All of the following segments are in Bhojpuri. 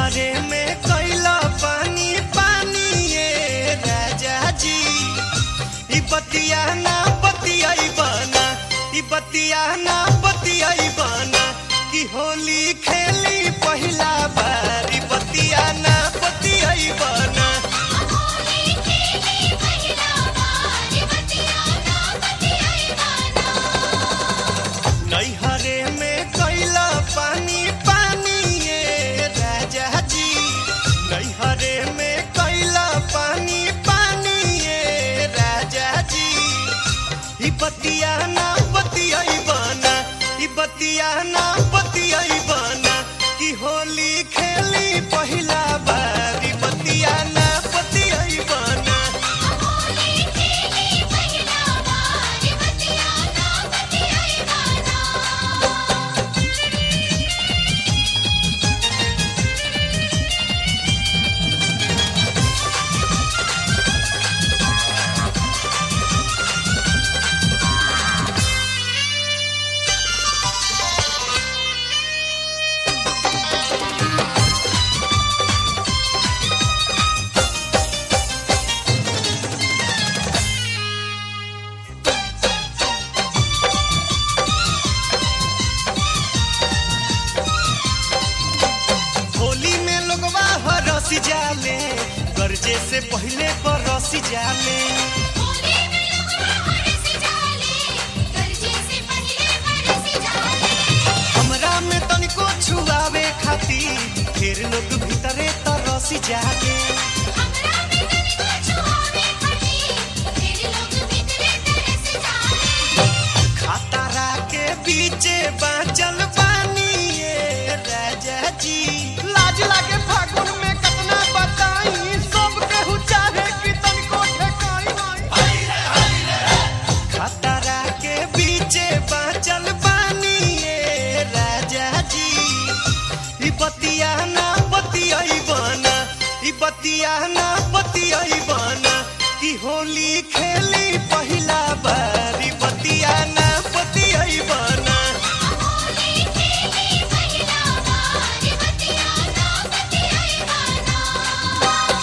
नैहरे में कैला पानी पानी ये राजा जी ई बतिया ना बतियाई बना ई बतिया ना बतियाई बना कि होली खेली पहिला बार ई बतिया ना बतियाई बना होली खेली पहिला बार बतिया ना बतियाई बाना नैहरे में कैला पानी पानी ये राजा जी नैहरे में कैला पानी पानी ये राजा जी ई बतिया ना बतियाई बना ई बतिया ना बतियाई बना कि होली खेली पहिला बार ई बतिया ना बतियाई बना होली खेली पहिला बार बतिया ना बतियाई बाना होली में लोगवा हरस जाले गर्जे से पहले बरस जाले होली में लोगवा हरस जाले गरजे से पहले बरस जाले हमरा में तनिको छुआवे खातिर फिर लोग भीतरे तरस जाले हमरा में तनी को छुआवे खटी फिर लोग भीतरे तरस जाले खतरा के बीचे बाँचल बानी ये राजा जी लाज लागे फागुन में कतना बताई सब केहू चाहे कि तनिको ठेकाई खतरा के बीचे बाँचल बानी ये राजा जी ई बतिया ना बतियाई बना ई बतिया ना बतियाई बना कि होली खेली पहिला बार ई बतिया ना बतियाई बना होली खेली पहिला बार बतिया ना बतियाई बाना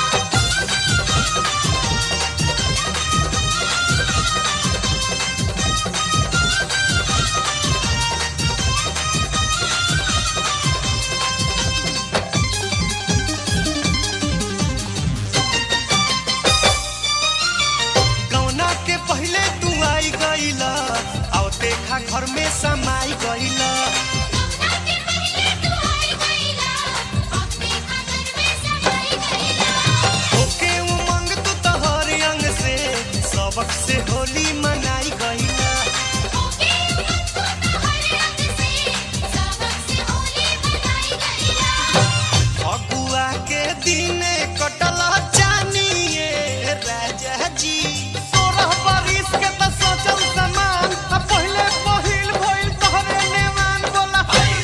गौना के पहले तू आई गईला आओ देखा घर में समाई गईला कमना के पहले तू आई गईला अपने खातर में समाई गईला ओके उमंग तू तोहर अंग से सबक से होली मनाई गईला ओके उमंग तो हर रंग से सबक से होली मनाई गईला फगुआ के दिने कटल जानिए राजा जी सोलह बरिस के त सोचल समान आ पहिले पहिल भइल तोहरे नेवान बोला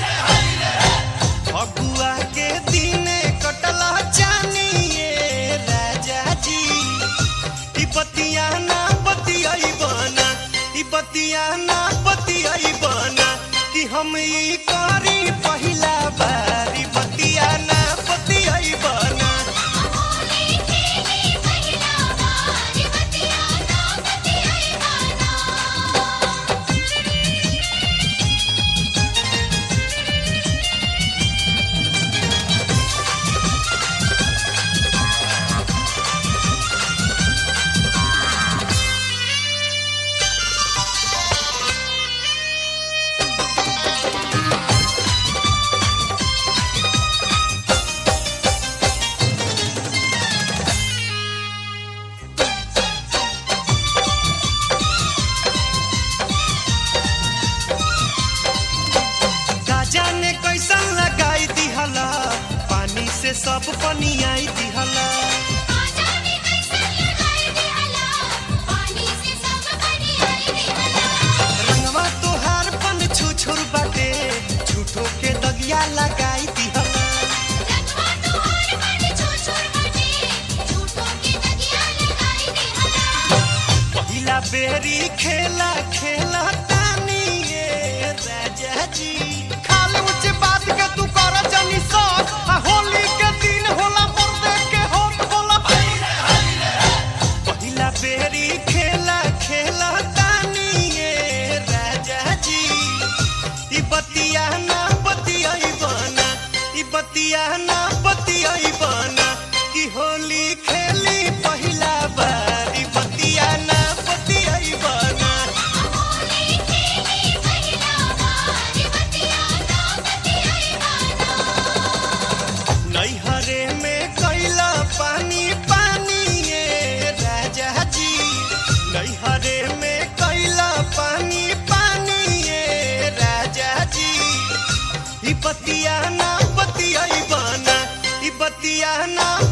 फगुआ के दिने कटल जानिए राजा जी ई बतिया ना बतियाई बना ई बतिया ना बतियाई बना कि हम ई करी पहिला बार ई बतिया ना बतियाई बना होली खेली पहिला बार बतिया ना बतियाई बाना गाजा ने कैसन लगाई दिहला पानी से सब पनियाई दिहला आजादी कैसे लगाई दिहला पानी से सब बनियाई दिहला रंगवा तोहार पन छुछुर बाटे झूठो के दगिया लगाई दिहला रंगवा तोहर मन छोछोर बटे झूठों की दगिया लगाई दिहला पहिला बेरी खेला खेला तानी ये राजा जी खाली ऊंच बात के तू कर जनी सर आ होली के बतिया ना